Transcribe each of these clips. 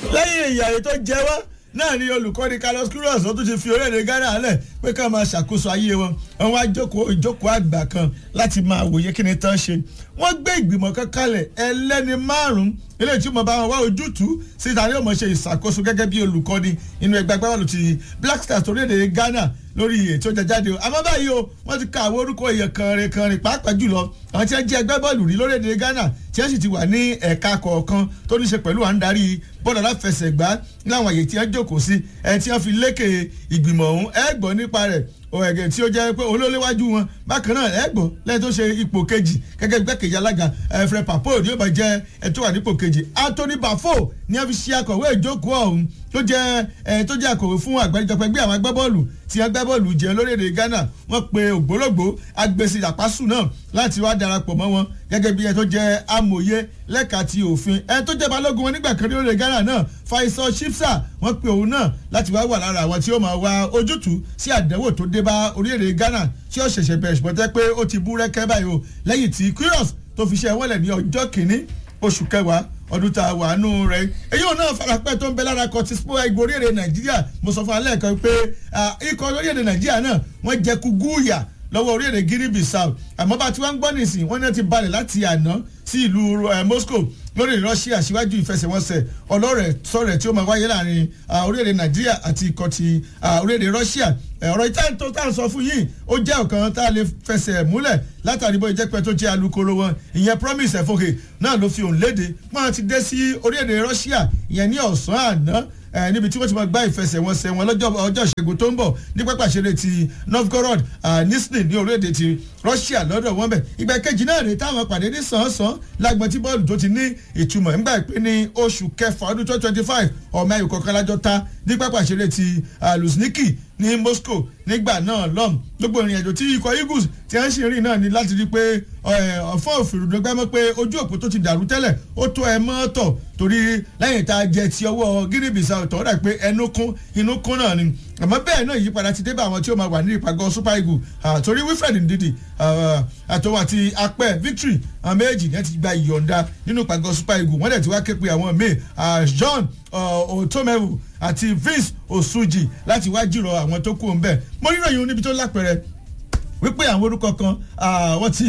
lẹ́yìn ìyàwó tó jẹ́ wá náà ni olùkọ́ni carlos queiroz ó tún ti fi orílẹ̀-èdè ghana lẹ̀ pé ká máa ṣàkóso ayé wọn àwọn àjókòó ìjókòó àgbà kan láti máa wòye kí ni tán ṣe wọ́n gbé ìgbìmọ̀ kan kalẹ̀ ẹlẹ́ni márùn-ún eléyìí tí mo bá wọn wá ojútùú síta ni ó mọ̀ ṣe ìṣàkóso gẹ́gẹ́ bí olùkọ́ni inú ẹgbẹ́ agbábọ́ọ̀lù ti black stars orílẹ̀-èdè ghana lórí ètò ìjàjáde o àmọ́ báyìí o wọ́n ti ka àwọn orúkọ èèyàn kanrin kanrin pàápàá jùlọ àwọn tí wọ́n jẹ́ ẹgbẹ́ bọ́ọ̀lù rí lórílẹ̀‐èdè ghana tí wọ́n sì ti wà ní ẹ̀ka kọ̀ọ̀kan tó ní ṣe pẹ̀lú à ń darí bọ́ọ̀lù aláfẹsẹ̀gbá láwọn àyè tí wọ́n jókòó sí ẹ̀ tí wọ́n fi lékè ìgbìmọ̀ ọ̀hún ẹ̀ gbọ́ nípa rẹ̀ ẹ̀gẹ̀ tí ó jẹ́ pé olóléwájú wọn bákan náà ẹ̀ gbọ́ lẹ́yìn tó ṣe ipò kejì gẹ́gẹ́ bí gbẹ́kejì alága ẹ̀frẹ̀ papo ni ó bá jẹ́ ẹ̀ tó wà nípò kejì anthony bafo ni wọ́n fi ṣe akọ̀wé ìjókòó ọ̀hún tó jẹ́ ẹ̀ tó jẹ́ akọ̀wé fún àgbáríjọpọ̀ ẹgbẹ́ àwọn agbábọ́ọ̀lù tí wọ́n gbá bọ́ọ̀lù jẹ́ lórílẹ̀‐èdè ghana wọ́n pe ògbólógbò agbèsè àpásù náà láti wá darapọ̀ mọ́ wọn gẹ́gẹ́ bí ẹ tó jẹ́ amòye lẹ́ka ti òfin ẹ tó jẹ́ balógun wọn nígbà kan ní orílẹ̀ ghana náà faisal shipsa wọ́n pe òun náà láti wá wà lára àwọn tí ó máa wá ojútùú sí àdánwò tó dé bá orílẹ̀-èdè ghana tí ó ṣẹ̀ṣẹ̀ bẹ̀rẹ̀ ṣùgbọ́n tẹ́ pé ó ti bú rẹ́kẹ́ báyìí o lẹ́yìn tí queiroz tó fi ṣe ẹ̀wọ́lẹ̀ ní ọjọ́ kìíní oṣù kẹwàá ọdún tá a wà nù rẹ èyí ò náà farapẹ́ tó ń bẹ lára kọtí sport ẹgbẹ́ orílẹ̀-èdè nàìjíríà mo sọ fún alẹ́ kan pé ikọ̀ orílẹ̀-èdè nàìjíríà náà wọ́n jẹ kúgúùyà lọ́wọ́ orílẹ̀-èdè guinea bissau àmọ́ bá tí wọ́n ń gbọ́ nìsín wọ́n náà ti balẹ̀ láti àná sí ìlú moscow lórí russia síwájú ìfẹsẹ̀wọnsẹ̀ ọlọ́rẹ̀ sọ̀rẹ̀ tí ó máa wáyé láàrin orílẹ̀-èdè nàìjíríà àti ikọ̀ ti orílẹ̀-èdè russia ọ̀rọ̀ ìtàn tó tà ń sọ fún yìí ó jẹ́ ọ̀kan tá a lè fẹsẹ̀ múlẹ̀ látàrí bó ìjẹ́pẹ́ tó jẹ́ alukoro wọn ìyẹn promise ẹ̀fọ́kè náà ló fi òun léde wọ́n ti dé sí orílẹ̀-èdè russia ìyẹn ní ọ̀sán àná níbi tí wọ́n ti máa gbá ìfẹsẹ̀wọnsẹ̀ wọn lọ́jọ́ ọjọ́ ìṣẹ́gun tó ń bọ̀ ní pápá ìṣeré ti novgorod nisni ní orílẹ̀-èdè ti russia lọ́dọ̀ wọn bẹ̀ ìgbà kejì náà rèé táwọn pàdé ní sàn-án lágbọ̀n tí bọ́ọ̀lù tó ti ní ìtumọ̀ nígbà pé ní oṣù kẹfà ọdún twenty twenty five ọmọ ẹ̀yìn kọ̀ọ̀kan lájọ ta ní pápá ìṣeré ti luzhniki ní moscow nígbà náà lọ́m gbogbo ìrìn àjò tí ikọ̀ eagles ti ń ṣe rìn náà ni láti rí pé ọ̀fọ́ òfìrùdọ́gbẹ́mọ́ pé ojú òpó tó ti dàrú tẹ́lẹ̀ ó tó ẹ mọ́ tọ̀ torí lẹ́yìn tá a jẹ ti ọwọ́ guinea bissau tọ́ dà pé ẹnu kún inú kún náà ni àmọ́ bẹ́ẹ̀ náà ìyípadà ti dé bá àwọn tí ó máa wà ní ìpàgọ́ super eagle torí wilfred ndidi àtọwọ́ àti apẹ́ victory àwọn méjì ní ẹ ti gba ìyọ̀ǹda nínú ìpàgọ́ super eagle wọ́n dẹ̀ ti wá ké pe àwọn míì john otomewu àti vince osuji láti wá jìrọ̀ àwọn tó kú òun bẹ́ẹ̀ mo rí ìròyìn níbi tó lápẹ̀rẹ̀ wípé àwọn orúkọ kan wọ́n ti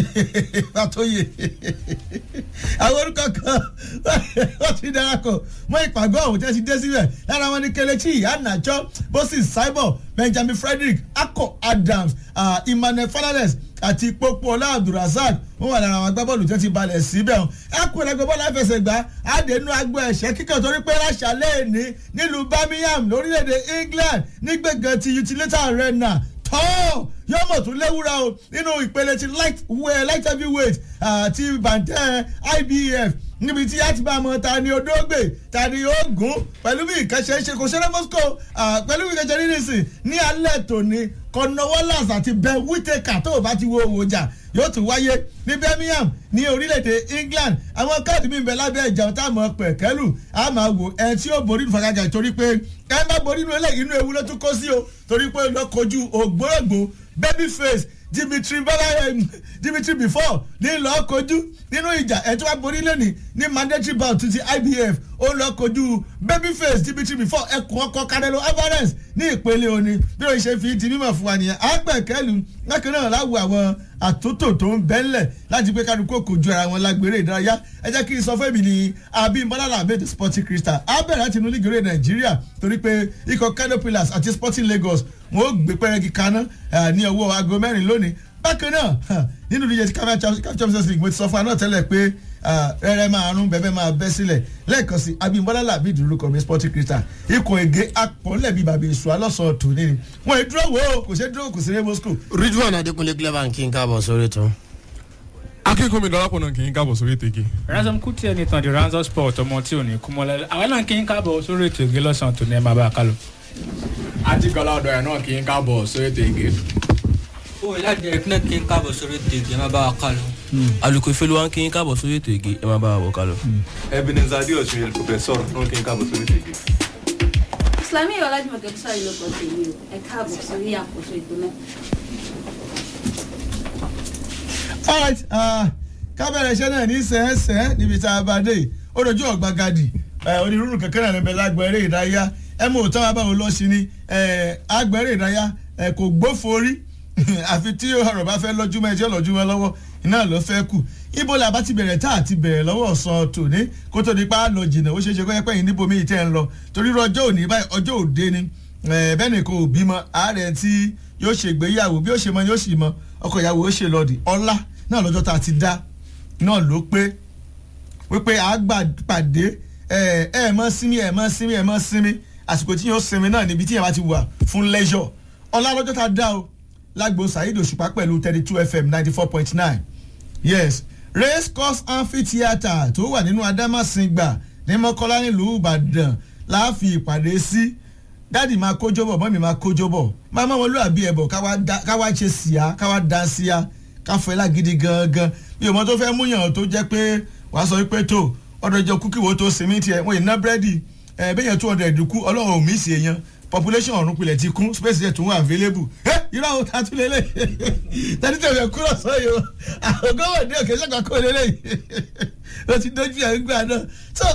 àtòyè àwọn orúkọ kan wọ́n ti darapọ̀ mọ́ ìpàgọ́ ọ̀hún tí wọ́n ti dé síbẹ̀ lára wọn ní kelechi iheanacho moses simon benjamin frederick akko adams emmanuel fernandez àti pópó ọlá abdulrasaq wọn wà lára àwọn agbábọ́ọ̀lù tí wọ́n ti balẹ̀ síbẹ̀ hàn ẹkùn ẹgbẹ́ bọ́ọ̀lù àfẹsẹ̀gbá àdénú agbó ẹ̀ṣẹ́ kíkẹ́ torí pé láṣàlẹ̀ ní nílùú birmingham lórílẹ̀‐èdè england nígbègàn ti utility arena tọ́ yóò mọ̀ tún léwúra o nínú ìpele ti light light heavyweight àti bàǹtẹ́ ibf níbi tí a ti bá a mọ ta ni odógbè ta ni ogun pẹ̀lú bí ìkẹ́sẹ̀ ṣe kò ṣẹlẹ̀ moscow pẹ̀lú bí ìkẹ́sẹ̀ nírísì ní alẹ́ tòní cornwallis àti ben whitaker tó o bá ti wo òwò jà yóò tún wáyé ní birmingham ní orílẹ̀-èdè england àwọn káàdì mi bẹ lábẹ́ ìjà tá a mọ̀ pẹ̀kẹ́lù a máa wò ẹ tí ó borí ìfagajà torí pé ẹ má borí inú ẹlẹ́yìn inú ewu ló tún kó sí o torí pé lọ kojú ògbórògbò baby face dimitri bala dimitri before ní lọ kojú nínú ìjà ẹ tí wàá borí lẹ́nìí ní mandatory bout ti ibf ó lọ kojú babyface dimitri before ẹkùn ọkọ canelo alvarez ní ìpele òní bí o ṣe fi ti mímọ̀ fún wa nìyẹn àgbẹ̀kẹ́lu lẹ́kàn náà láwọ àwọn àtúntò tó ń bẹ́ńlẹ̀ láti pé kálukú kò ju ara wọn lágbèrè ìdárayá ẹ jẹ́ kí n sọ fún èmi ní abimbola ahmed sporting crystal abẹ́rẹ́ láti inú lígèrè nàìjíríà torí pé ikọ̀ kano pillars àti sporting lagos wọn ó gbé pẹ́rẹ́gì kaná ní ọwọ́ aago mẹ́rin lónìí bákan náà nínú ìdíje ti káfíà champions league mo ti sọ fún aná tẹ́lẹ̀ pé rẹ́rẹ́ máa rún bẹ́ẹ̀ máa bẹ́ sílẹ̀ lẹ́ẹ̀kan sí abimbola labid lórúkọ mi sporting crystal ikọ̀ ègé apọ̀lẹ̀ bíi bàbá èso alọ́sọ̀ tòní ni wọ́n ì dúró wò ó kò ṣe dúró kò sí ní moscow. ridwan adekunle clever kí n káàbọ̀ sórí tán. akínkùnmi dọ́lápọ̀ náà kì í káàbọ̀ sórí ètò igi. ransom kuti ẹni tán di ransom sport ọmọ tí ò ní kú mọ́lẹ́ àwọn náà kì í káàbọ̀ sórí ètò igi lọ́sàn-án tó ní ẹ máa bá a kálọ̀. àtikọ́lá ọ̀dọ̀ ẹ̀ náà kì í káàbọ̀ sórí ètò igi. ó ìlàjẹ ìpínlẹ̀ kí n káàbọ̀ sórí ètò igi ẹ máa bá a kálọ̀. alùpùpù ìfẹ́lú wa kí n káàbọ̀ sórí ètò igi ẹ máa bá a wọ̀ kálọ̀. ebenezer adeosun el professor náà kì í káàbọ̀ sórí ètò igi. Islamiyah Ọlájúmọ̀kẹ́ Bísí ló kọ́ tèmi o ẹ káàbọ̀ sórí àkóso ètò náà. alright kábẹ̀rẹ̀ iṣẹ́ náà ní sẹ́ẹ̀sẹ́ níbi tá a bá dé ó dojú ọ̀gbagadì ẹ, onírúurú kankan náà níbẹ̀ lágbọ̀n eré ìdárayá ẹ mú òótọ́ wa báwo lọ sí ni ẹ, àgbọ̀n eré ìdárayá ẹ, kò gbófo orí àfi tí ọ̀rọ̀ bá fẹ́ lọ́júmọ́ ẹ tí ó lọ́júmọ́ lọ́wọ́ iná ló fẹ́ kù ibo la bá ti bẹ̀rẹ̀ tá àti bẹ̀rẹ̀ lọ́wọ́ ọ̀sán tòní kó tó di pa á lọ jìnnà ó ṣeé ṣe kó yẹ pé yìí níbo míì tẹ́ ń lọ torí irú ọjọ́ òní báyìí ọjọ́ òde ni ẹ, bẹ́ẹ̀ ni kò bímọ ààrẹ tí yóò ṣègbéyàwó bí ó ṣe mọ yóò sì mọ ọkọ ìyàwó ó ṣe lọ́ọ̀dì ọlá náà lọ́jọ́ tá a ti dá náà ló pé wípé àgbà pàdé ẹ ẹ mọ sinmi ẹ mọ sinmi ẹ mọ sinmi àsìkò tí yóò sinmi náà níbi tí yẹn bá ti wà fún leisure ọlá lọ́jọ́ tá a dá o lágbo saheed òṣùpá pẹ̀lú thirty two fm ninety four point nine yes race course amphitheatre tó wà nínú adámàsìngbà ní mọ́kọ́lá nílùú ìbàdàn láàfin ìpàdé sí dáàdì máa kójó bọ̀ mọ́mì máa kójó bọ̀ máa mọ́ wọn lóàbí ẹ̀ bọ̀ káwá dá- káwá ṣe síá káwá dá síá káfọ́ ẹ̀ lágídí gangan bí ọmọ tó fẹ́ múyàn tó jẹ́ pé wàá sọ wípé tó ọdọ ìjọ kúkì wo tó sinmi tiẹ̀ wọ́n yìí ná búrẹ́dì ẹ̀ bẹ́yẹn two hundred kú ọlọ́run ò mí sí èèyàn population ọ̀run pilẹ̀ ti kún space yẹn tún wà available ẹ irú àwọn tá a tún lélẹ̀ tẹ́tí tẹ̀lé ẹ̀ kúrò sọ́yìí o àwọn gómìnà ní òkè sọ́kà kó lélẹ̀ o ti dojú ẹ̀ ń gbà náà so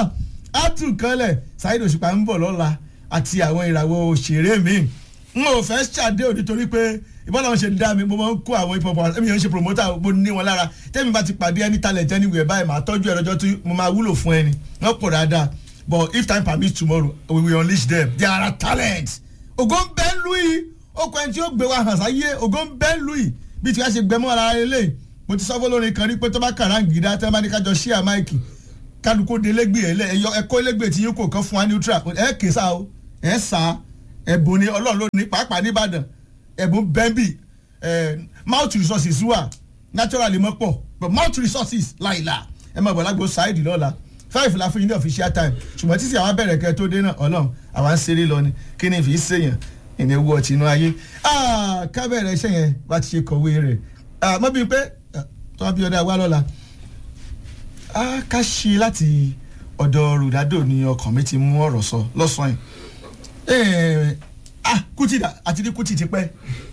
a tún kanlẹ̀ Saheed Òṣùpá ń bọ̀ lọ́la àti àwọn ìràwọ̀ òṣèré mi n ò fẹ́ ṣàdé òní torí pé ìbọn làwọn ṣe ń dá mi mo máa ń kó àwọn hip hop ẹ̀mí yẹn ń ṣe promoter mo ní wọn lára tẹ́mi bá ti pàdé ẹni talent anywhere báyìí màá tọ́jú ẹ̀ lọ́jọ́ tí mo máa wúlò fún ẹni wọ́n pọ̀ dáadáa but if time permits tomorrow we will unleash them they are talents ògo ń bẹ́ lùí okùn ẹni tí ó gbé wa hàn sáyé ògo ń bẹ́ lùí bí tí wàá ṣe gbẹmọ́ ara rẹ lé mo ti sọ́fọ́ lórin kan rí pé tó bá kàrá gíga tẹ́ bá ní kájọ ṣíà máìkì kálukó de lẹ́gbẹ̀ẹ́ ẹ̀ lẹ́ ẹ̀yọ ẹ̀kọ́ lẹ́gbẹ̀ẹ́ tí yín kò kán fún wa neutral ẹ̀ kè sá o ẹ̀ sá ẹ̀bùn ni ọlọ́run ló ní pàápàá nìbàdàn ẹ̀bùn bẹ́ńbì mouth resources wà naturally mọ́ pọ̀ but mouth resources láìla ẹ̀ máa bọ̀ lágbo Saheed lọ́la five la fún yín ní official time ṣùgbọ́n títí àwa bẹ̀rẹ̀ kẹ́ tó dé náà ọlọ́run àwa ń ṣeré lọ ni kí ni fi ṣèyàn ìní ewu ọtí inú ayé ká bẹ̀rẹ̀ iṣẹ́ yẹn bá ti ṣe kọ̀wé rẹ̀ mọ́ bíi pé tó wá bí ọdẹ àwa lọ́la ká ṣe láti ọ̀dọ̀ Ronaldo ni ọkàn mi ti mú ọ̀rọ̀ sọ lọ́sàn-án yìí ah Kuti dà àti ní Kuti ti pẹ́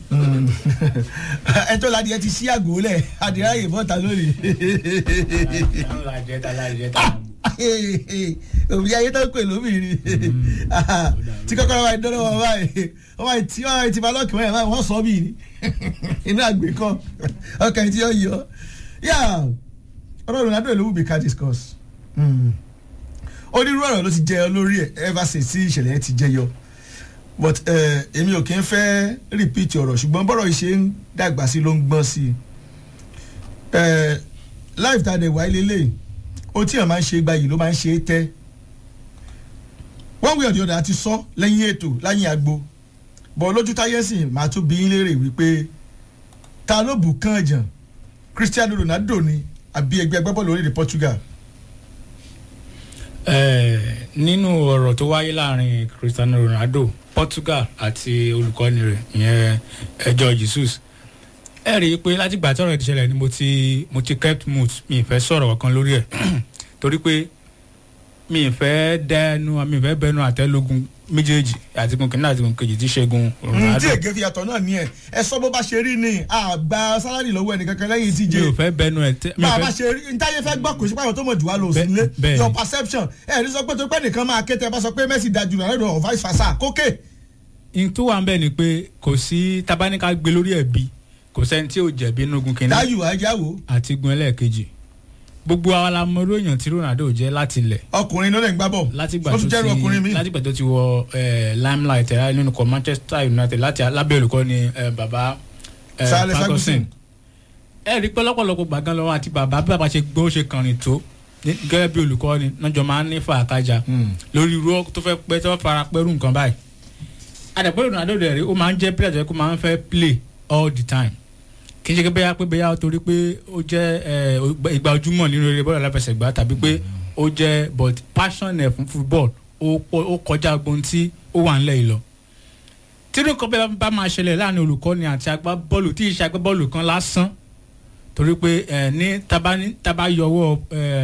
ẹjọ́ ládìí ẹ ti ṣí àgò lẹ̀ adìrẹ́ àyè bọ́ta lónìí òbí ayé tó ń pè lóbìnrin tí kọ́kọ́rọ́ wa dọ́rọ́ wọn báyìí wọ́n máa ti wọ́n máa ti balọ́ọ̀kì wọ́n yẹn báyìí wọ́n sọ bíi ni inú àgbẹ̀ kan ọkàn tí ó yọ yà ọ̀rọ̀ Ronaldo ló wù mí ká discuss onírú ọ̀rọ̀ ló ti jẹyọ lórí ẹ̀ ever since tí ìṣẹ̀lẹ̀ yẹn ti jẹyọ but èmi ò kí ń fẹ́ repeat ọ̀rọ̀ ṣùgbọ́n bọ́rọ̀ yìí ṣe ń dàgbà sí ló ń gbọ́n sí i life ta dẹ̀ wáyé lélẹ̀ ó tí yàn máa ń ṣe gba yìí ló máa ń ṣe é tẹ́ one way or the other àti sọ lẹ́yìn ètò lẹ́yìn àgbo bọ̀ lójú táyé sìn máa tún bí yín léèrè wípé ta ló bù kán jàn Cristiano Ronaldo ni àbí ẹgbẹ́ agbábọ́ọ̀lù orílẹ̀ Portugal nínú ọ̀rọ̀ tó wáyé láàrin Cristiano Ronaldo Portugal àti olùkọ́ni rẹ̀ ìyẹn ẹjọ́ Jesus ẹ rí i pé látìgbà tí ọ̀rọ̀ ti ṣẹlẹ̀ ni mo ti mo ti kept mute mi ì fẹ́ sọ̀rọ̀ kan lórí ẹ̀ torí pé mi ì fẹ́ dẹnu mi ì fẹ́ bẹnu àtẹ́lógún méjèèjì àti gun kìnnìún àti gun kejì tí ṣẹ́gun Ronaldo. tí ègé fi yàtọ̀ náà ní ẹ ẹ sọ bó bá ṣe rí ni àgbà sálárì lọ́wọ́ ẹnìkankan lẹ́yìn tíje mi ò fẹ́ bẹnu ẹ̀ tẹ́ bá a bá ṣe rí ntáyé fẹ́ gbọ́ kò sí pàrọ̀ tó mọ̀ jù wá lọ sí ilé your perception ẹ ní sọ pé tó pẹ́ nìkan máa ké tẹ bá sọ pé Messi dájú Ronaldo or vice versa kókè. n tó wà ń bẹ̀ ni pé kò sí tabaníkà gbé lórí ẹ̀bi kò sẹ́ni tí ò jẹ̀bi inú gun kìíní dáyù ajáwo. àti gun ẹlẹ́ẹ̀kejì gbogbo àwọn alamọ̀ró èèyàn tí Ronaldo jẹ́ láti ilẹ̀ ọkùnrin ló lè gbá bọ̀ látìgbà ó tó tún jẹ́rìí ọkùnrin mi. ti látìgbà tó ti wọ limelight ẹ̀ nínú ikọ̀ Manchester United láti lábẹ́ olùkọ́ ni baba Sir Alex Ferguson. ẹ rí pé lọ́pọ̀lọpọ̀ gbàgán lọ́wọ́ àti bàbá bí bàbá ṣe gbọ́ ṣe kànrin tó gẹ́gẹ́ bí olùkọ́ ni lọ́jọ́ máa ń ní fàákájà lórí irú tó fẹ́ pẹ́ tó fara pẹ́rù nǹkan báyìí àdàpọ̀ Ronaldo rẹ̀ rí ó máa ń jẹ́ player tó yẹ kó máa ń fẹ́ play all the time kì í ṣe bẹ́yà pé bẹ́yà torí pé ó jẹ́ ìgbà ojúmọ́ nínú eré bọ́ọ̀lù aláfẹsẹ̀gbá tàbí pé ó jẹ́ but passion ẹ̀ fún football ó kọjá gbóhùn tí ó wà nílẹ̀ yìí lọ. tínú kan bẹ́ẹ̀ bá máa ṣẹlẹ̀ láàrin olùkọ́ni àti agbábọ́ọ̀lù tí ìṣe agbábọ́ọ̀lù kan lásán torí pé ní tábà yọwọ́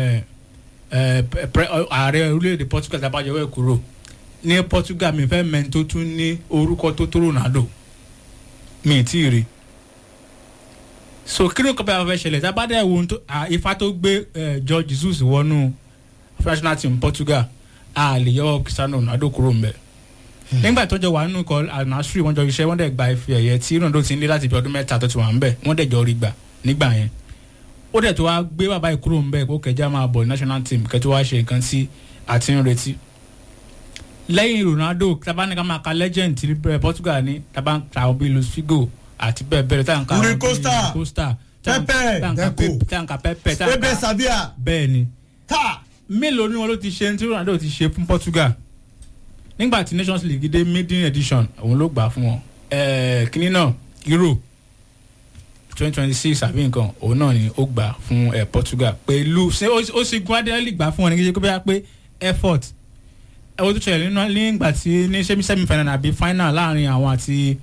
ààrẹ orílẹ̀-èdè Portugal tábà yọwọ́ ẹ̀ kúrò ní Portugal mi fẹ́ mẹ́ni tó tún ní orúkọ tó tó Ronaldo mi ì tí ì rí so kí ló kọ́ bá fẹ́ ṣẹlẹ̀ tábàdà ẹ̀wò ifá tó gbé George Jesus wọnú national team Portugal a lè yọ cristiano ronaldo kúrò ńbẹ nígbà tó jọ wà nínú ikọ̀ anasri wọ́n jọ iṣẹ́ wọ́n dẹ̀ gba ife ẹ̀yẹ tí ronaldo ti ń lé láti bí ọdún mẹ́ta tó ti wà ńbẹ wọ́n dẹ̀ jọ rí gbà nígbà yẹn ó dẹ̀ tó wá gbé bàbá yìí kúrò ńbẹ kó kẹjá máa bọ̀ national team kẹtó wá ṣe nǹkan tí a ti ń retí lẹ́yìn ronaldo tabanika máa ka legend ti bẹ̀rẹ̀ portugal ní tabanka bíi luis figo àti bẹ́ẹ̀ bẹ́ẹ̀ tá à ń ka Rui bíi Costa, Rui Costa tá à ń- Pepe, tá à ń ka Deco. Pe- tá à ń ka pepe tá à ń ebe ka sabia bẹ́ẹ̀ ni ta mélòó ni wọn ló ti ṣe tí ronaldo ti ṣe fún portugal nígbà tí nations league dé maiden edition òun ló gbà fún wọn ẹẹ kínní náà euro twenty twenty six àbí nǹkan òun náà ni ó gbà fún ẹ portugal pẹ̀lú ṣé ó- ó sì gun adéhàlì gbà fún wọn ní kíkẹ́ bóyá pé effort ẹ wo tó ṣẹlẹ̀ nínú nígbà tí ní semi semi final àbí final láàrin àwọn àti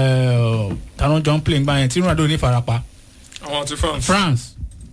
tàwọn jọ ń play ńgbà yẹn tí ronaldo ní farapa àwọn ti france. france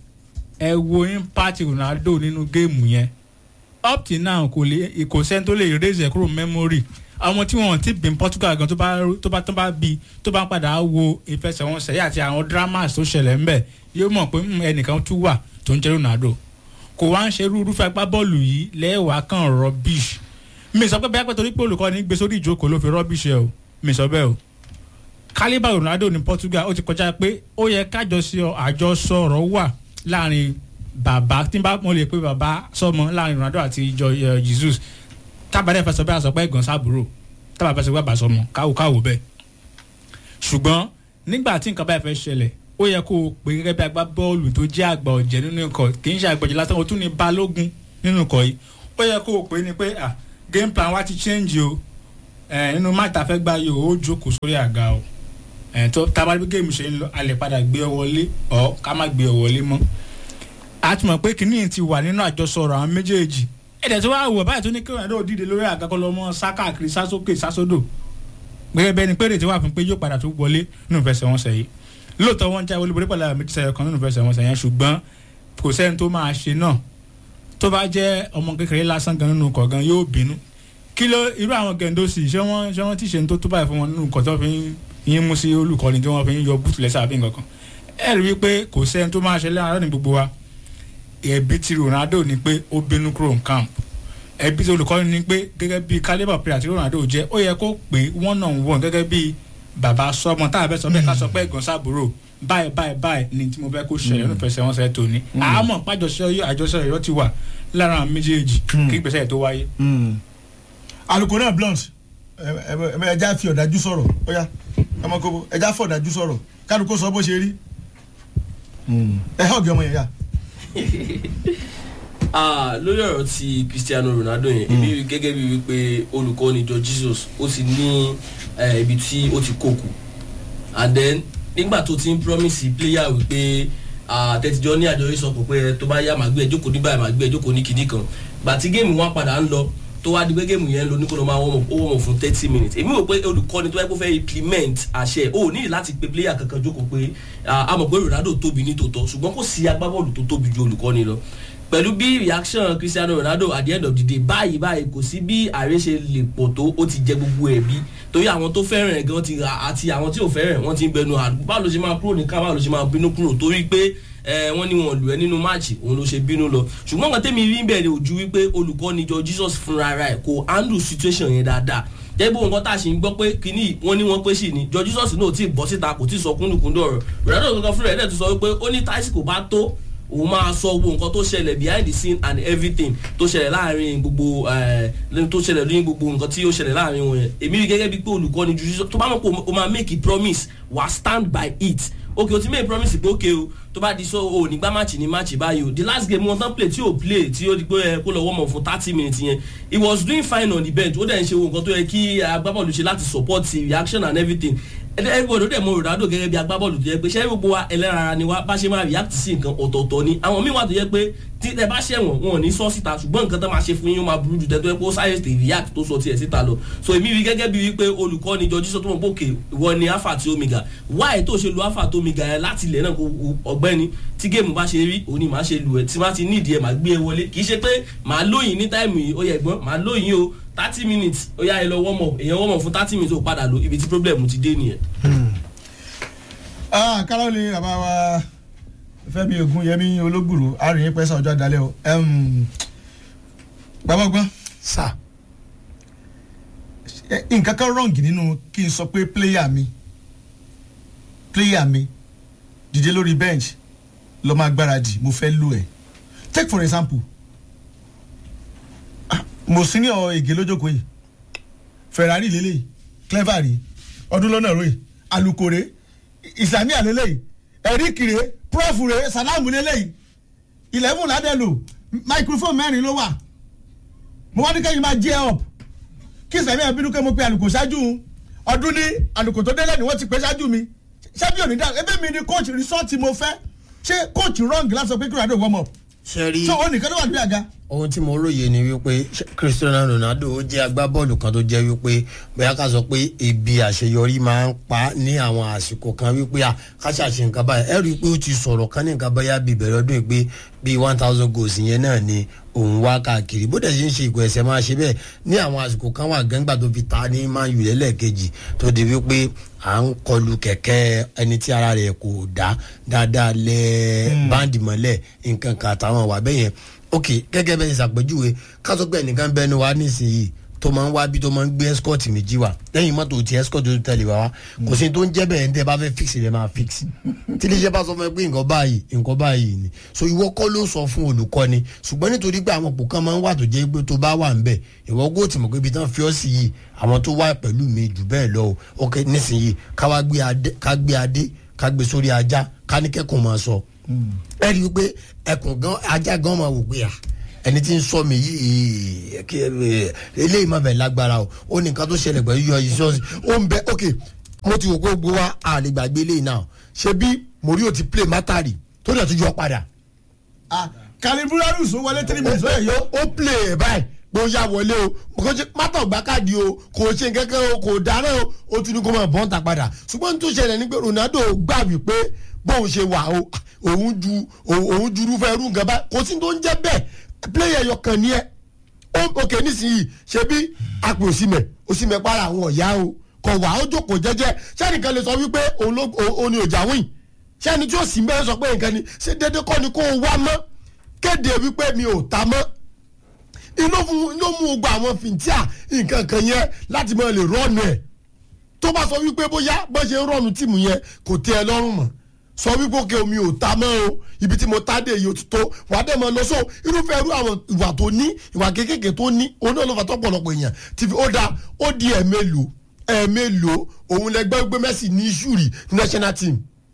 ẹ wo impact ronaldo nínú géèmù yẹn up till now kò lè kò sẹ́ni tó lè raise ẹ̀ kúrò memory àwọn tí wọn ti bin portugal gan tó bá tó bá tó bá bi tó bá padà wo ìfẹsẹ̀wọnsẹ̀ yìí àti àwọn dramas tó ṣẹlẹ̀ ńbẹ̀ yóò mọ̀ pé mm, ẹnìkan tún wà tó ń jẹ́ ronaldo kò wá ń ṣe irú irúfẹ́ agbábọ́ọ̀lù yìí lẹ́wàá kan rubbish mi sọ pé bẹ́ẹ̀ pẹ́ torí pé olùkọ́ni gbé sórí ìjókòó ló fi rubbish ẹ o mi sọ bẹ́ẹ̀ o kálíbà ronaldo ní portugal ó ti kọjá pé ó yẹ kájọsọ àjọsọ̀rọ̀ wà láàrin bàbá tí n bá mo lè pe bàbá sọmọ láàrin ronaldo àti ìjọ eh, jesus tábàdẹ́ fẹsọ̀ bẹ́ẹ̀ àsọpẹ́ ẹ̀gàn sábúrò tábà fẹsọ̀ bẹ́ẹ̀ bá sọmọ káwò káwò bẹ́ẹ̀ ṣùgbọ́n nígbà tí nǹkan báyìí fẹ́ ṣẹlẹ̀ ó yẹ kó o pè gẹ́gẹ́ bí agbá bọ́ọ̀lù tó jẹ́ àgbà ọ̀jẹ̀ nínú ikọ̀ kì í ṣe àgbàjẹ́ lásán o tún ní balógun nínú ikọ̀ yìí ó yẹ kó o pè ní pé ah game plan wa ti change o ẹ̀ nínú máta fẹ́ gbá yìí o ó jókòó sórí àga o ẹ̀ tó tábàdí géèmù ṣe ń lọ a lè padà gbé ọ wọlé ọ ká má gbé ọ wọlé mọ́ a ti mọ̀ pé kìnìún ti wà nínú àjọsọ̀rọ̀ àwọn méjèèjì ẹ̀dẹ̀ tó wá wọ̀ báyìí tó ní kí Ronaldo dìde lórí àga kọ́ lọ́mọ sákàkiri sásókè sásódò gẹ́gẹ́ bẹ́ẹ̀ ni pé èrètí wà fún pé yóò padà tó wọlé nínú ìfẹsẹ̀wọnsẹ̀ yìí lóòótọ́ wọn já olúborí pẹ̀lú àwọn méjì sẹ́yọ kan nínú ìfẹsẹ̀wọnsẹ̀ yẹn ṣùgbọ́n kò sẹ́ni tó máa ṣe náà tó bá jẹ́ ọmọ kékeré lásán gan nínú ọkọ̀ gan yóò bínú kí ló irú àwọn gẹ̀ǹdọ́sì ṣé wọ́n ṣé wọ́n ti ṣe ní tó tó báyìí fún wọn nínú ọkọ̀ tó fi ń yín mú sí olùkọ́ni tí wọ́n fi ń yọ búùtù lẹ́sẹ̀ àbí nǹkan kan ẹ rí i pé kò sẹ́ni tó máa ṣe lẹ́yìn àárọ̀ ní gbogbo wa ẹ̀bí ti Ronaldo ni pé ó bínú kúrò ní camp ẹbí tí olùkọ́ni ni pé gẹ́gẹ́ bí calibre player tí Ronaldo jẹ́ ó yẹ kó pé one on one gẹ́gẹ́ bí bàbá sọmọ tá a bẹ́ sọ bẹ́ẹ̀ ká sọ pé ẹ̀gbọ́n sábúrò báyìí báyìí báyìí ni tí mo fẹ́ kó ṣẹlẹ̀ nínú fẹsẹ̀ wọn sẹ́ẹ̀ tóní àmọ́ pàjọṣe àjọṣe ọ̀yọ́ ti wà lára àwọn méjèèjì kí ìgbésẹ̀ tó wáyé. alukoro náà blunt ẹ ẹ ẹ ẹja fi ọ̀dájú sọ̀rọ̀ ó yá ọmọ kókó ẹja fọ ọ̀dájú sọ̀rọ̀ kálukó sọ bó ṣe rí ẹ hàn ọ̀gẹ̀ ọmọ yẹn yá. Ah, lórí ọ̀rọ̀ ti Cristiano Ronaldo yẹn èmi rí gẹ́gẹ́ bí wípé olùkọ́ni jọ Jesus ó ti ní eh, ibi tí ó ti kókù and then nígbà tó ti ń promise player wípé àtẹ̀tìjọ́ ní àjọ yìí sọ pé tó bá yá màá gbé ẹ jókòó ní báyìí màá gbé ẹ jókòó ní kinní kan gbà tí géèmù wọn padà ń lọ tó wá di pé géèmù yẹn ń lọ ní kó ló máa wọ́n mọ̀ fún thirty minutes èmi rò pé olùkọ́ni tó yẹ kó fẹ́ implement àṣẹ ò ní láti pe player kankan jókòó pé a mọ̀ pé Ronaldo tóbi ní tòótọ́ ṣùgbọ́n kò sí agbábọ́ọ̀lù tó tóbi ju olùkọ́ni lọ pẹ̀lú bí reaction Cristiano Ronaldo at the end of the day báyìí báyìí kò sí bí ààrẹ ṣe lè pọ̀ tó ó ti jẹ gbogbo ẹ̀bí torí àwọn tó fẹ́ràn ẹ̀ gan ti ra àti àwọn tí ò fẹ́ràn ẹ̀ wọ́n ti ń bẹnu àdúgbò báwo ló ṣe máa kúrò ní ká báwo ló ṣe máa bínú kúrò torí pé ẹ wọ́n ní wọn lù ẹ́ nínú máàcì òun ló ṣe bínú lọ ṣùgbọ́n nǹkan tẹ́mi rí bẹ̀rẹ̀ ojú wípé olùkọ́ni jọ Jesus fúnra rẹ̀ kò handle situation yẹn dáadáa jẹ́bú nǹkan tá a ṣe ń gbọ́ pé kínní wọ́n ní wọ́n pé sì ni jọ Jesus náà ti bọ́ síta kò tí ì sọ kúndùkúndù ọ̀rọ̀ Ronaldo kankan fúnra ẹ̀ dẹ̀ ti sọ wípé ó ní táìsì kò bá tó òun máa sọ gbogbo nǹkan tó ṣẹlẹ̀ behind the scene and everything tó ṣẹlẹ̀ láàrin gbogbo tó ṣẹlẹ̀ lóyún gbogbo nǹkan tí ó ṣẹlẹ̀ láàrin wọn yẹn èmi rí gẹ́gẹ́ bíi pé olùkọ́ni ju tó bá mọ̀ pé o máa make a promise wà stand by it ok o ti make promise pé ok o tó bá di so o nígbà match ní match báyìí o the last game wọn tán play tí o play tí o di pé ẹ kó lọ wọ́n mọ̀ fún thirty minutes yẹn he was doing fine on the bench ó dẹ̀ ń ṣe nǹkan tó yẹ kí agbábọ́ọ̀lù ṣe láti support reaction and everything everybody dẹ̀ mọ Ronaldo gẹ́gẹ́ bí agbábọ́ọ̀lù tó yẹ pé ṣé gbogbo wa ẹlẹ́rara ni wa bá ṣe máa react sí nǹkan ọ̀tọ̀ọ̀tọ̀ ni àwọn míì wà tó yẹ pé tí ẹ bá ṣẹ̀wọ̀n wọn ò ní sọ síta ṣùgbọ́n nǹkan tó máa ṣe fún yín ó máa burú jù tẹ́ tó yẹ pé ó sáyẹ̀ tè react tó sọ tiẹ̀ síta lọ so èmi rí gẹ́gẹ́ bí wípé olùkọ́ni jọjú sọ tó mọ̀ bókè ìwọ ni alpha àti omega why tó ṣe lu alpha àti omega yẹn láti ilẹ̀ náà ọ̀gbẹ́ni tí géèmù bá ṣe rí òun ni màá ṣe lu ẹ̀ tí má ti nídìí ẹ̀ màá gbé ẹ wọlé kì í ṣe pé màá lóyìn ní táìmù yìí ó yẹ gbọ́n màá lóyìn o thirty minutes ó yá ẹ lọ warm up èèyàn warm up fún thirty minutes ó padà lọ ibi tí problem ti dé nìyẹn kálọ̀ lè bàbá wa Fẹ́mi Ògúnyẹmí olóògbòrò àrùn pẹ́sà ọjọ́ àdálẹ́ o bàbá ọgbọ́n sà Eh, nǹkan kan wrong nínú kí n sọ pé player mi player mi dìde lórí bench lọ máa gbáradì mo fẹ́ lò ẹ̀ take for example ah, mo sí ní ọ ègé lójókòó yìí ferrari lélẹ́yìí clever rí ọdún lọ́nà ròyìn alukore islamia lélẹ́yìí eric rè prof rè salamu lélẹ́yìí eleven ládẹ́lò microphone mẹ́rin ló wà mo wá ní kẹ́yìn máa jẹ́ up kí sẹ́mi ẹ̀ bínú pé mo pe àlùkò ṣáájú ọdún ní àlùkò tó délẹ̀ ni wọ́n ti pè ṣáájú mi ṣé bí òní dá ebe mi ni coach resort mo fẹ́ ṣé coach wrong láti sọ pé kí rado warm up ṣe rí so ó nìkan ló wà ní àga. ohun tí mo róye ni wípé cristiano ronaldo ó jẹ́ agbábọ́ọ̀lù kan tó jẹ́ wípé bóyá ká sọ pé ebi àṣeyọrí máa ń pa ní àwọn àsìkò kan wípé à ká ṣàṣe nǹkan báyìí ẹ rí i pé ó ti sọ̀rọ̀ kan ní nǹkan bóyá bíi bẹ̀rẹ̀ ọdún yìí pé bíi one thousand goals yẹn náà ni òun wá káàkiri bó dẹ̀ ṣe ń ṣe ìgò ẹ̀sẹ̀ máa ṣe bẹ́ẹ̀ ní àwọn àsìkò kan wà gẹ́ngbà tó fi ta ní man u lẹ́lẹ́kejì tó di wípé à ń kọlu kẹ̀kẹ́ ẹni tí ara rẹ̀ kò dá dáadáa lẹ́ báńdì mọ́lẹ̀ nǹkan kan àtàwọn wà bẹ́ẹ̀ yẹn ok gẹ́gẹ́ bẹ́ẹ̀ ṣàpèjúwe ká sọ pé ẹnìkan bẹ́ẹ̀ ni wàá nísìnyí tó máa ń wá bí tó máa ń gbé escort méjì wá lẹ́yìn mọ́tò tí escort tó tẹ̀lé wá wá kò sí tó ń jẹ́ bẹ́ẹ̀ ní tẹ́ bá fẹ́ fix rẹ̀ máa fix tí iléeṣẹ́ bá sọ fún ẹ pé nǹkan báyìí nǹkan báyìí ni so ìwọ kọ́ ló sọ fún olùkọ́ni ṣùgbọ́n nítorí pé àwọn òpó kan máa ń wà tó jẹ́ pé tó bá wà ń bẹ̀ ìwọ kó tì mọ̀ pé ibi tán fi ọ́ sí yìí àwọn tó wà pẹ̀lú mi jù bẹ́ẹ̀ lọ o ok nísìnyí ká wá gbé adé ká gbé adé ká gbé sórí ajá ká ní kẹ́kọ̀ọ́ máa sọ ẹ rí i pé ẹkùn gan ajá gan máa wò pé à ẹni tí ń sọ mi yìí kí ẹ eléyìí má bẹ̀ lágbára o ó ní nǹkan tó ṣẹlẹ̀ pẹ̀lú yọ ìṣọ́ọ̀sì ó ń bẹ ok mo ti wò pé gbogbo wa a lè gbàgbé eléyìí náà ṣe bí morio ti play mátàrí tó dẹ̀ tún yọ padà. kaliburarus ó wọlé three minutes ó yẹ yó. ó play ẹ̀ báyìí bó yá wọlé o kò ṣe mátà gbá káàdì o kò ṣe kẹ́kẹ́ o kò dáná o ó tún ní kó máa bọ́n ta padà ṣùgbọ́n tó ṣẹlẹ̀ ní pé ronaldo gbà wípé bóun ṣe wà o òun ju òun ju irúfẹ́ irú nǹkan báyìí kò sí tó ń jẹ́ bẹ́ẹ̀ player yọ kàn ní ẹ ó òkè nísìnyí ṣe bí apò òsìmẹ òsìmẹ para àwọn ọ̀yá o kò wá ó jókòó jẹ́jẹ́ sẹ́nìkan lè sọ wípé òun ló òun ni òjà wìn sẹ́ni tí ó sì mẹ́rin sọ pé nǹkan ni ṣé dédé kọ́ ni kó o wá mọ́ kéde wípé mi ò ta mọ́ inú fún inú mú gba àwọn fìntíà nǹkan kan yẹn láti máa lè rọ́ọ̀nù ẹ̀ tó bá sọ wípé bóyá bó ṣe ń rọ́ọ̀nù tìmù yẹn kò tẹ́ ẹ lọ́rùn mọ́ sọ wípé òkè omi ò ta mọ́ o ibi tí mo ta dé yìí ó ti tó wàá dẹ̀ mọ́ lọ sọ irúfẹ́ irú àwọn ìwà tó ní ìwà kékèké tó ní òun náà ló fà tọ́pọ̀lọpọ̀ èèyàn ti fi ó da ó di ẹ̀mélòó ẹ̀mélòó òun lẹgbẹ́ gbé Messi ní ìṣúrì national team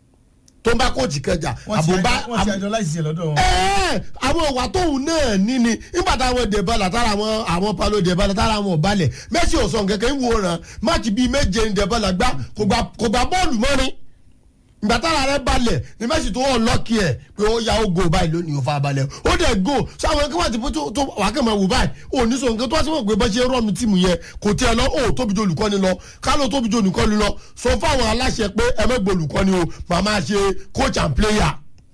tó ń bá kóòtù kẹjà àbúbá wọ́n ti àjọ láìsí ẹ̀ lọ́dọ̀ wọn. ẹ̀ẹ́ àwọn ìwà tóun náà ní ni nígbà táwọn dẹ̀bọ̀là tára àwọn àwọn palo dẹ̀bọ̀là tára àwọn ọ̀balẹ̀ Messi ò sọ kẹ̀kẹ́ ń wòran máàcì bíi méje ń dẹ̀bọ̀là gbá kò gbà bọ́ọ̀lù mọ́rin ìgbà tára rẹ balẹ̀ ní Messi tó wọ́n lọ́ọ̀kì ẹ̀ pé ó ya ó go báyìí lónìí ó fa balẹ̀ ó dẹ̀ go sáwọn ẹgbẹ́ wà tí tó wà kẹ́ máa wò báyìí ò ní sọ nǹkan tó wá sí wọn pé bá ṣe rọ́ọ̀nù tíìmù yẹn kò tiẹ̀ lọ ó tóbi jù olùkọ́ni lọ kálọ̀ tóbi jù olùkọ́ni lọ sọ fáwọn aláṣẹ pé ẹ mẹ́gbẹ́ olùkọ́ni o màmá ṣe coach and player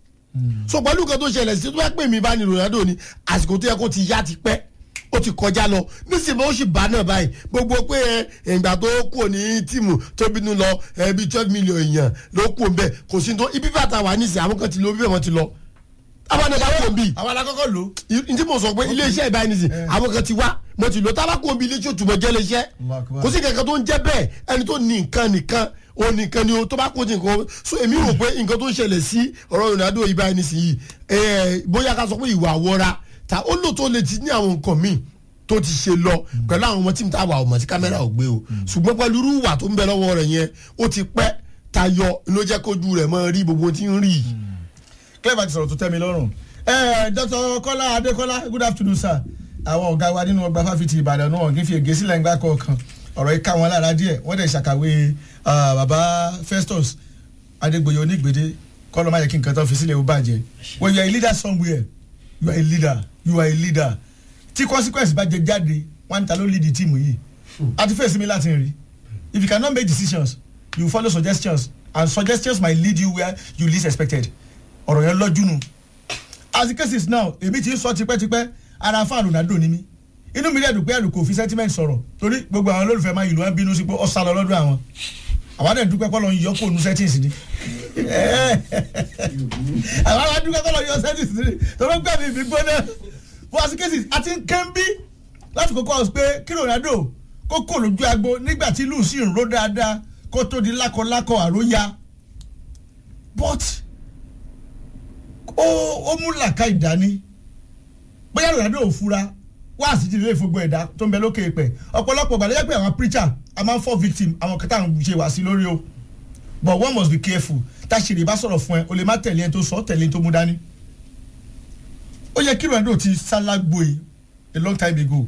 so pẹ̀lú nǹkan tó ṣẹlẹ̀ sí tó bá pè mí bá ní Ronaldo ni àsìkò tó yẹ kó ti yá ti pẹ́ ó ti kọjá lọ nísìnyí ó sì bá náà báyìí gbogbo pé ẹ ìgbà tó kù ní tíìmù tó bínú lọ ẹ bíi twelve million èèyàn ló kù ń bẹ kò sí tó ibi bàtà wà nísìnyí àwọn kan ti lọ bíbẹ̀ wọ́n ti lọ. àwọn ẹ̀ka kò bí. àwọn alákọ̀ọ́kọ́ lò. n tí mo sọ pé iléeṣẹ́ ìbáyìí nísìnyí àwọn kan ti wá mo ti lọ tábà kò bí iléeṣẹ́ òtún mọ̀ jẹ́ iléeṣẹ́ kò sí kankan tó ń jẹ́ bẹ́ẹ̀ ẹni tó ní nǹkan nìkan o nìkan ni o tó bá kó ti nǹkan so èmi rò pé nǹkan tó ń ṣẹlẹ̀ sí ọ̀rọ̀ Ronaldo ìbáyìí nísìnyí bóyá ká sọ pé ìwà àwọra ta ó lò tó lè ti ní àwọn nǹkan míì tó ti ṣe lọ pẹ̀lú àwọn ọmọ tí mi ta wà ọmọ tí kámẹ́rà ò gbé o ṣùgbọ́n pẹ̀lú irú ìwà tó ń bẹ lọ́wọ́ rẹ̀ yẹn ó ti pẹ́ tayọ ló jẹ́ kójú rẹ̀ mọ́ rí gbogbo tí ń rí. clever ti sọ̀rọ̀ tó tẹ́ mi lọ́rùn. ẹ dr kọ́lá adékọ́lá good afternoon sir àwọn ọ̀gá wa nínú ọgbà fáfitì ìbàdàn náà kì í fi ègé sílẹ̀ ńgbà kọ̀ọ̀kan ọ̀rọ̀ yìí ká wọn lára díẹ̀ wọ́n dẹ̀ ṣàkàwé baba festus adégbòye onígbèdé kọ́lọ́ máa yẹ kí nǹkan tó fi sílẹ̀ ó bàjẹ́ when you are a leader somewhere you are a leader you are a leader tí consequence bá jẹ jáde wọn ta ló lead the team yìí àti fèsì mi láti rí if you cannot make decisions you follow suggestions and suggestions might lead you where you least expected ọ̀rọ̀ yẹn lọ́jú nu as the case is now èmi ti ń sọ tipẹ́tipẹ́ ara fáànù Ronaldo ni mí inú mi dẹ̀ dùn pé àlùkò fi sentiment sọ̀rọ̀ torí gbogbo àwọn olólùfẹ́ máa yìí ló ń bínú sí pé ó sá lọ lọ́dún àwọn àwọn àdẹ̀ dúpẹ́ kọ́lọ́ yọ kó nu settings ni àwọn àdúgbò kọ́lọ́ yọ settings ni torí gbẹ̀mí mi gbóná for as the case is àti nkẹ́ńbí láti kókó ọ̀sùn pé kí ronaldo kó kò lójú agbo nígbà tí ìlú sì ń ró dáadáa kó tó di lákọlákọ àróyá but ó ó mú làkà ìdání bóyá ronaldo ò fura wá sí ti lè fogbó ẹ̀dá tó ń bẹ lókè pẹ̀ ọ̀pọ̀lọpọ̀ gbàdúrà pé àwọn preacher a máa ń fọ́ victim àwọn kẹta ń ṣe wá sí lórí o but one must be careful táṣìírí bá sọ̀rọ̀ fún ẹ o lè má tẹ̀lé ẹ tó sọ tẹ̀lé ẹ tó mú dání ó yẹ kí ronaldo ti sálágbó e a long time ago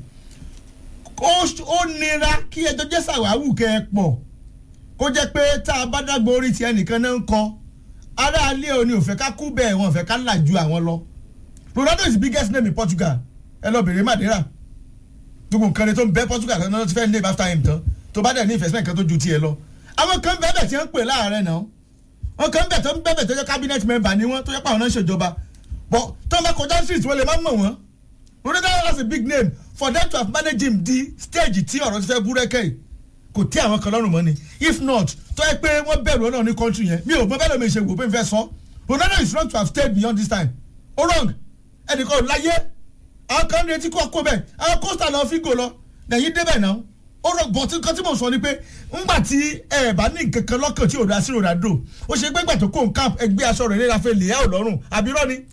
ó ó nira kí ẹjọ́ jẹ́ sàwáwù kẹ́ ẹ pọ̀ kó jẹ́ pé tá a bá dágbó orí tiẹ̀ nìkan náà ń kọ́ aráalé òní ò fẹ́ ká kú bẹ́ẹ̀ wọn ò fẹ́ ká là ju àwọn lọ ronaldo is the biggest name in portugal ẹ lọ bèrè madeira gbogbo nǹkan rẹ tó ń bẹ portugal kan náà ti fẹ́ name after him tán tó bá dẹ̀ ní investment kan tó ju tiẹ̀ lọ àwọn kan bẹ́ẹ̀ bẹ́ẹ̀ tí wọ́n ń pè láàárẹ̀ náà wọn kan bẹ́ẹ̀ tó ń bẹ́ẹ̀ bẹ́ẹ̀ tó jẹ́ cabinet member ni wọ́n tó jẹ́ pé àwọn náà ń ṣèjọba but tó ń bá kọjá street wọ́n lè má mọ̀ wọ́n ronaldo has a big name for them to have managed him di stage tí ọ̀rọ̀ ti fẹ́ búrẹ́kẹ́ yìí kò tẹ́ àwọn kan lọ́rùn mọ́ ni if not tó yẹ pé wọ́n bẹ̀rù ọlọ́run ní country yẹn mi ò mọ bẹ́ẹ̀ lómi ṣe wò pé n fẹ́ sọ ronaldo is wrong to have stayed beyond this time ó wrong ẹnìkan ò láyé àwọn kan retí kó kó bẹ́ẹ̀ àwọn costa lọ fígò lọ lẹ́yìn débẹ̀ náà ó rọ bọ̀ tí nǹkan tí mo sọ ni pé ńgbà tí ẹ bá ní nǹkan kan lọ́kàn tí ò dá sí ronaldo ó ṣe gbẹ́gbà tó kó nǹkan ẹgbẹ́ aṣọ rẹ̀ léra fẹ́ lè ẹ́ ò lọ́rùn àbí irọ́ ni.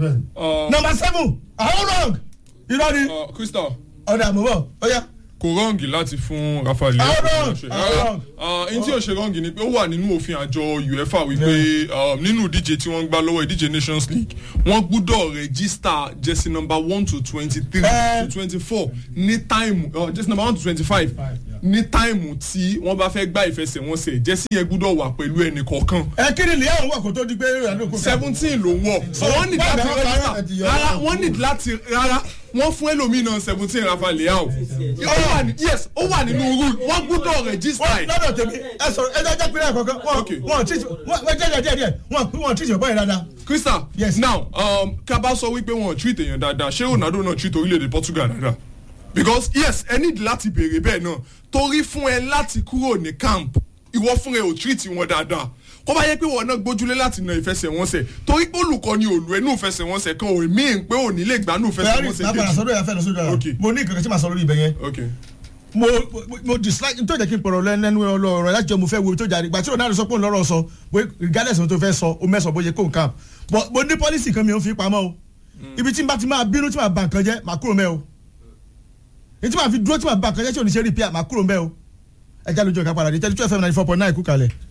number seven àwọn wrong irọ́ ni crystal ọ̀dà àmúbọ̀ ó yá kò rọ́ǹgì láti fún rafael leao How wrong? ṣe How rárá wrong? ẹni tí ò ṣe rọ́ǹgì ni pé ó wà nínú òfin àjọ uefa wípé um, nínú ìdíje tí wọ́n ń gbá lọ́wọ́ ìdíje nations league wọ́n gbúdọ̀ rẹ́gísítà jersey number one to twenty three Eh. to twenty four ní táìmù uh, jersey number one to twenty five ní táìmù tí wọ́n bá fẹ́ gbá ìfẹsẹ̀wọnsẹ̀ jersey yẹn gbúdọ̀ wà pẹ̀lú ẹnì kọ̀ọ̀kan ẹ kí ni lèyàn wà kó tó di pé ronaldo kó kàn. seventeen ló wọ̀ wọ́n ní wọ́n láti bẹ̀rẹ̀ rẹ́gísítà parọ́ ẹ̀ ti yọ rárá ọ́. wọ́n ní láti rárá wọ́n fún ẹlòmíràn seventeen rafa leao ó wà ní yes ó wà nínú rule wọ́n gbúdọ̀ rẹ́gísítà wọ́n ẹ̀ lọ́dọ̀ tèmi ẹ sọ̀rọ̀ ẹ jẹ́ pínlẹ̀ kọ̀ọ̀kan wọ́n Okay. wọ́n tí wọ́n jẹ́ díẹ̀ díẹ̀ wọ́n wọ́n tí ìṣẹ̀bọ̀ yẹn dáadáa. crystal Yes. now um, kaba sọ wípé wọn ò treat èèyàn dáadáa ṣé ronaldo náà treat orílẹ̀-èdè portugal dáadáa because yes ẹ need láti béèrè bẹ́ẹ̀ náà torí fún ẹ láti kúrò ní camp ìwọ fún ẹ ò treat wọn dáadáa kó bá yẹ pé wọn náà gbójúlé láti na ìfẹsẹ̀wọnsẹ̀ torí pé olùkọ́ ni òòlù ẹnu ìfẹsẹ̀wọnsẹ̀ kan ò mí pé ò ní lè gbánú ferrari ìfẹsẹ̀wọnsẹ̀ máa padà kejì sọ́dọ̀ yà fẹ́ lọ sódò Okay. yà mo ní nǹkan tí màá sọ lórí ibẹ̀ yẹn ok mo mo- mo dislike tó jẹ́ kí n pọ̀rọ̀ lẹ́nu ọlọ́rọ̀ láti jẹ́ mo fẹ́ wo ibi tó jáde gbà tí ronaldo sọ pé òun lọ́rọ̀ sọ bó regardless ohun tó fẹ́ sọ o mẹ́sàn bó ṣe kó nǹkan but mo ní policy kan mi ò fi pamọ́ o ibi tí n bá ti máa bínú tí màá ba nǹkan jẹ́ màá kúrò mẹ́ o èyí tí màá fi dúró tí màá ba nǹkan jẹ́ tí ò ní ṣe repair màá kúrò mẹ́ o ẹ já lójú ọ̀gá padà dé tẹ́lifíṣọ́ fm ninety four point nine kú kalẹ̀.